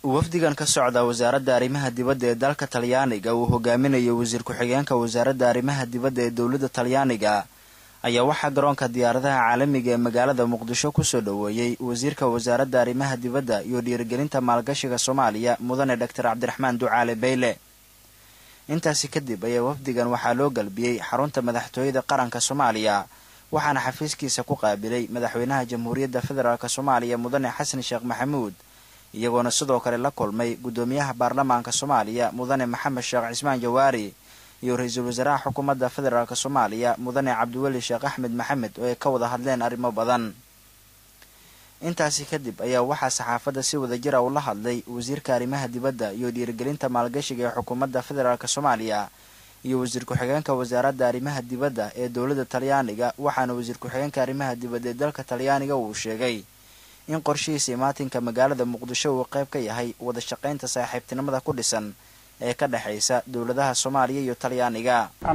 wafdigan ka socda wasaaradda arrimaha dibadda ee dalka talyaaniga uu hogaaminayo wasiir ku-xigeenka wasaaradda arrimaha dibadda ee dowladda talyaaniga ayaa waxaa garoonka diyaaradaha caalamiga ee magaalada muqdisho kusoo dhoweeyey wasiirka wasaaradda arrimaha dibadda iyo dhiirigelinta maalgashiga soomaaliya mudane doctor cabdiraxmaan ducaale beyle intaasi kadib ayaa wafdigan waxaa loo galbiyey xarunta madaxtooyada qaranka soomaaliya waxaana xafiiskiisa ku qaabilay madaxweynaha jamhuuriyadda federaalk soomaaliya mudane xasan sheekh maxamuud iyagoona sidoo kale la kulmay guddoomiyaha baarlamaanka soomaaliya mudane maxamed sheekh cismaan jawaari iyo ra-iisul wasaaraha xukuumadda federaalk soomaaliya mudane cabdiweli sheekh axmed maxamed oo ay ka wada hadleen arrimo badan intaasi kadib ayaa waxaa saxaafadda si wada jira ula hadlay wasiirka arrimaha dibadda iyo dhiirigelinta maalgashiga ee xukuumadda federaalk soomaaliya iyo wasiir ku-xigeenka wasaaradda arrimaha dibadda ee dowladda talyaaniga waxaana wasiir ku-xigeenka arrimaha dibadda ee dalka talyaaniga uu sheegay in qorshihiisa imaatinka magaalada muqdisho uu qayb ka yahay wada shaqaynta saaxiibtinimada ku dhisan ee ka dhexaysa dowladaha soomaaliya iyo talyaaniga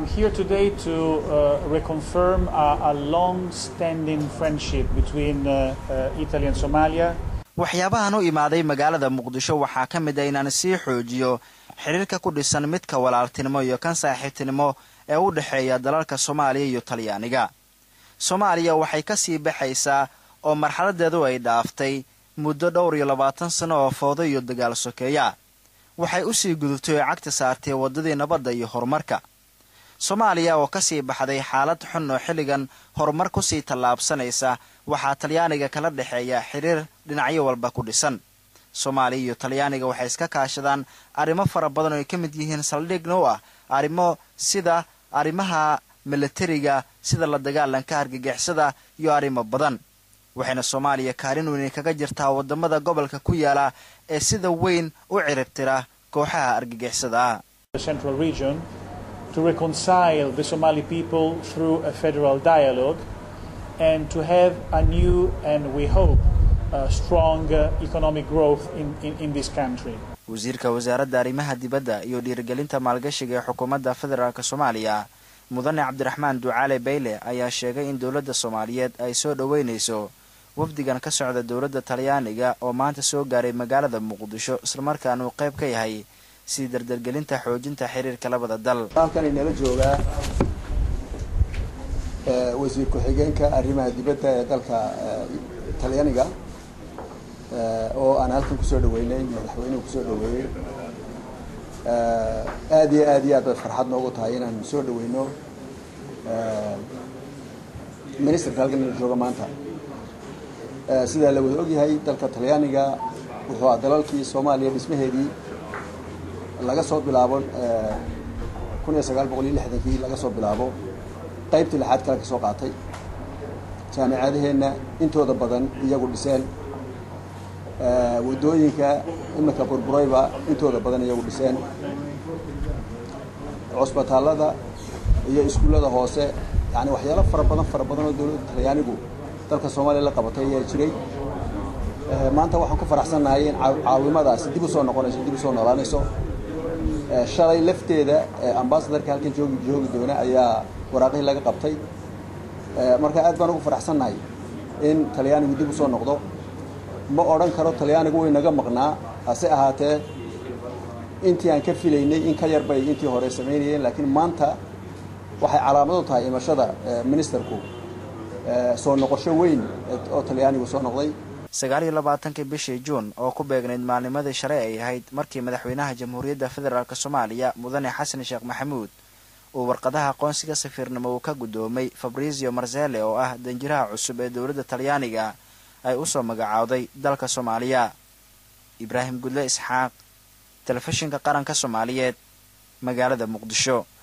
waxyaabahan u imaaday magaalada muqdisho waxaa ka mid a inaan sii xoojiyo xiriirka ku dhisan midka walaaltinimo iyo kan saaxiibtinimo ee u dhexeeya dalalka soomaaliya iyo talyaaniga soomaaliya waxay ka sii baxaysaa oo marxaladeedu ay dhaaftay muddo dhowr iyo labaatan sano oo foodo iyo dagaal sokeeya waxay u sii gudubtay oo cagta saartay waddadii nabadda iyo horumarka soomaaliya oo ka sii baxday xaalad xun oo xilligan horumar kusii tallaabsanaysa waxaa talyaaniga kala dhexeeya xiriir dhinacyo walba ku dhisan soomaaliya iyo talyaaniga waxay iska kaashadaan arrimo fara badan oo ay ka mid yihiin saldhigna u ah arrimo sida arrimaha milatariga sida la dagaalanka argagixisada iyo arrimo badan waxayna soomaaliya kaalin weyn kaga jirtaa waddamada gobolka ku yaala ee sida weyn u ciribtira kooxaha argagixisada ah to reconcile the Somali people through a federal dialogue and to have a new and we hope uh, strong uh, economic growth in, in, in this country. wasiirka wasaaradda arrimaha dibadda iyo dhiirigelinta maalgashiga ee xukuumadda federaalk soomaaliya mudane cabdiraxmaan ducaale bayle ayaa sheegay in dowladda soomaaliyeed ay soo dhoweynayso wafdigan ka socda dowladda talyaaniga oo maanta soo gaaray magaalada muqdisho islamarkaana uu qayb ka yahay sii dardargelinta xoojinta xiriirka labada dal halkan inala joogaa wasiir ku-xigeenka arrimaha dibadda ee dalka talyaaniga oo aan halkan kusoo dhaweynay madaxweynuhu kusoo dhaweeyey aad iyo aad iyo aad bay farxad noogu tahay inaan soo dhaweyno ministerka halkan inala jooga maanta sidaa la wada ogyahay dalka talyaaniga wuxuu a dalalkii soomaaliya dhismaheedii laga soo bilaabo kun iyo sagaal boqol iyo lixdankii laga soo bilaabo qaybtii lixaad kale ka soo qaatay jaamicadaheenna intooda badan iyagu dhiseen waddooyinka iminka burburayba intooda badan iyagu dhiseen cusbitaallada iyo iskuullada hoose yani waxyaalo fara badan fara badan oo dowladda talyaanigu dalka soomaaliya la qabatay ayaa jiray maanta waxaan ku faraxsannahay in caawimadaasi dib u soo noqonayso dib u soo noolaanayso shalay lafteeda ambasadarka halkan joogi joogi doona ayaa waraaqihii laga qabtay marka aad baan ugu faraxsannahay in talyaanigu dib u soo noqdo ma odhan karo talyaanigu way naga maqnaa hase ahaatee intii aan ka filaynay in ka yar bay intii hore samaynayeen laakiin maanta waxay calaamad u tahay imashada ministerku soo noqosho weyn oo talyaanigu soo noqday sagaal iyo labaatankii bishii juun oo ku beegnayd maalnimadii shalay ay ahayd markii madaxweynaha jamhuuriyadda federaalk soomaaliya mudane xasan sheekh maxamuud uu warqadaha aqoonsiga safiirnimo uu ka guddoomay fabrizio marzele oo ah danjiraha cusub ee dowladda talyaaniga ay u soo magacaawday dalka soomaaliya ibraahim gudle isxaaq telefishinka qaranka soomaaliyeed magaalada muqdisho